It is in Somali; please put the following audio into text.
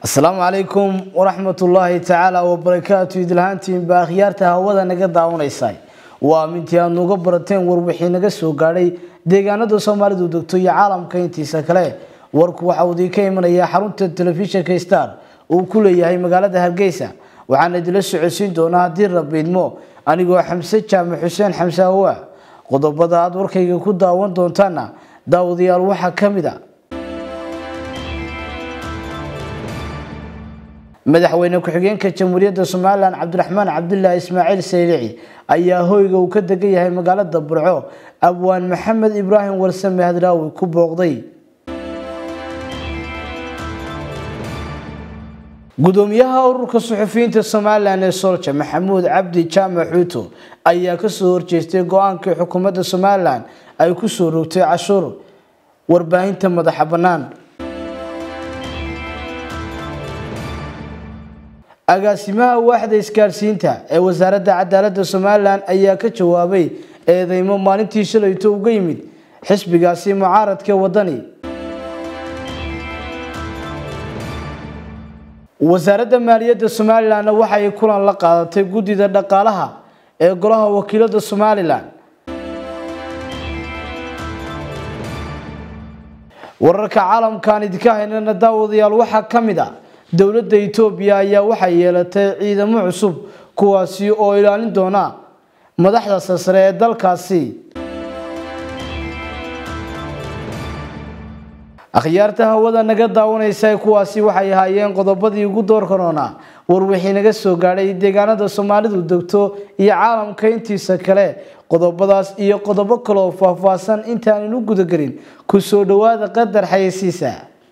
asalaamu calaykum waraxmatullaahi tacaala wabarakaatu idlahaantiinba akhyaarta hawada naga daawanaysa waa mintii aad nuga barateen warwixii naga soo gaadhay deegaanada soomaalidu degto iyo caalamka intiisa kale warku waxa uu idinka imanayaa xarunta telefishinka star uu ku leeyahay magaalada hargeysa waxaana idinla socodsiin doonaa haddii rabiidmo anigoo xamse jaamac xuseen xamse hawa qodobada aad warkayga ku daawan doontaana daawadayaal waxaa ka mid a madaxweyne ku-xigeenka jamhuuriyadda somalilan cabdiraxmaan cabdulaahi ismaaciil saylici ayaa hoyga uu ka degan yahay magaalada burco abwaan maxamed ibraahim warsame hadraawi ku booqday gudoomiyaha ururka suxufiyiinta somalilan ee solja maxamuud cabdi jaamac xuuto ayaa kasoo horjeestay go-aankii xukuumadda somalilan ay kusoo rogtay cashuur warbaahinta madaxa bannaan agaasimaha waaxda isgaadhsiinta ee wasaaradda cadaaladda somalilan ayaa ka jawaabay eedeymo maalintii shalayto uga yimid xisbigaasi mucaaradka wadani wasaaradda maaliyadda somalilanna waxay kulan la qaadatay guddida dhaqaalaha ee golaha wakiilada somalilan wararka caalamkaan idinka haynana daawadayaal waxaa ka mid a dowladda etoobiya ayaa waxay yeelatay ciidamo cusub kuwaasi oo ilaalin doona madaxda sasare ee dalkaasi akhyaarta hawada naga daawanaysa kuwaasi waxay ahaayeen qodobadii ugu door karoona warwixii naga soo gaadhay deegaanada soomaalidu degto iyo caalamka intiisa kale qodobadaas iyo qodobo kaleoo faahfaahsan intaaninu gudagelin ku soo dhowaada qadar xayeysiisa